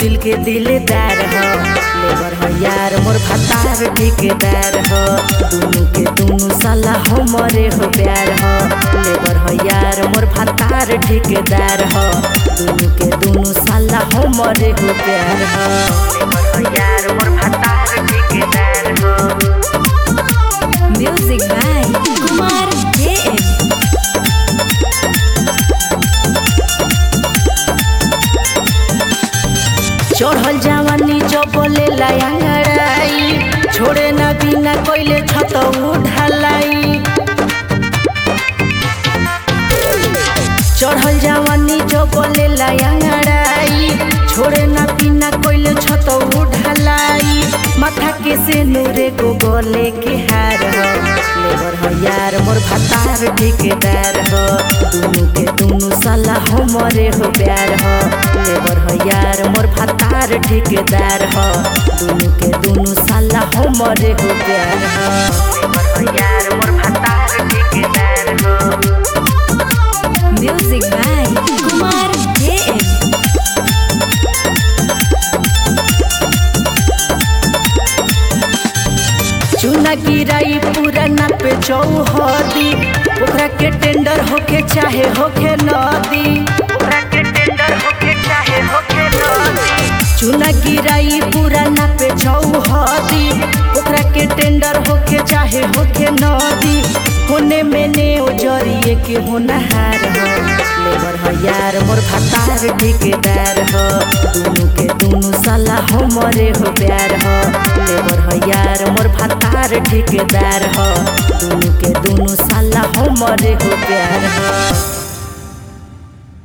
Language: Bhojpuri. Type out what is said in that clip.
दिल के दिलदार हो लेबर हो यार मोर भतार ठेकेदार हो दुनु के दुनु साला हमरे हो प्यार हो लेबर हो यार मोर भतार ठेकेदार हो दुनु के दुनु साला हमरे हो प्यार हो लेबर हो यार मोर भतार ठेकेदार हो Music by Kumar JM. चढ़ल जवानी चपले लायांगड़ाई छोड़े ना बिना कोइले छत ढलाई चढ़ल जवानी चपले लायांगड़ाई छोड़े ना बिना कोइले छत ढलाई माथा के से नूरे को गले के हार हो लेबर हो यार मोर भतार ठेकेदार हो दुनु के दुनु साला हमरे हो प्यार हो लेबर हो यार मोर भतार ठेकेदार हो दुनु के दुनु साला हमरे हो प्यार हो लेबर हो यार मोर भतार ठेकेदार हो Music by Kumar JM. चुना गिराई पुराना पे चौहदी ओकरा के टेंडर होके चाहे होके नदी ओकरा के टेंडर होके चाहे होके नदी चुना गिराई पुराना पे चौहदी ओकरा के टेंडर होके चाहे होके नदी होने में ने जरिए के होनहार हो लेबर हो यार मोर भतार ठेकेदार हो दुनु के दुनु साला हमरे हो प्यार हो लेबर हो यार मोर भतार ठेकेदार हो दुनु के दुनु साला हमरे हो प्यार हो